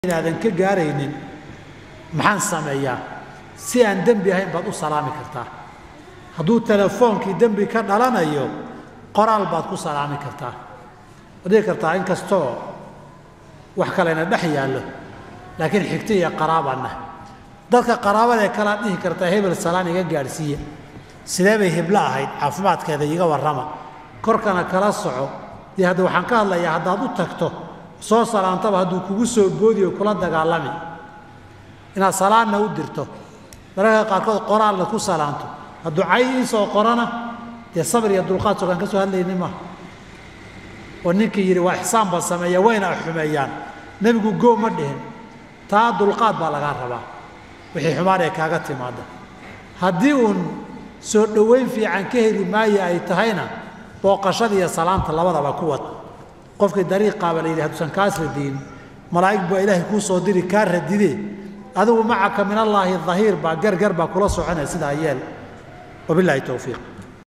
inaadan ka gaaraynin maxaan sameeyaa si aan dembi ahayn baad u salaami kartaa hadduu telefoonkii dembi ka dhalanayo qoraal baad ku salaami kartaa waad dhihi kartaa in kastoo wax kalena dhex yaallo laakiin xigto iyo qaraabanna dadka qaraabadae kalaad dhihi kartaa hebel salaan iga gaadhsiiya sidee bay hiblo ahayd caafimaadkeeda iga warrama korkana kala soco dee hadda waxaan ka hadlayaa haddaad u tagto soo salaantaba hadduu kugu soo boodi oo kula dagaalami inaad salaanna u dirto mararka qaarkood qoraalna ku salaanto hadduu cay ii soo qorana dee sabir iyo dulqaad sogaan ka soo hadlayni maaha oo ninkii yidhi waa ixsaan baa sameeya wayna xumeeyaan nebigu goo ma dhihin taa dulqaad baa lagaa rabaa wixii xumaan ee kaaga timaada haddii uun soo dhowayn fiican ka heli maayo ay tahayna booqashada iyo salaanta labadaba ku wad qofkii dariiqaaba la yidhi hadduusan kaas radiyin malaa'ig baa ilaahay kuu soo diri kaa radidee adigu macaka min allaahi dahiir baa gargar baa kula soconaya sidaa yeel wabilaahi towfiiq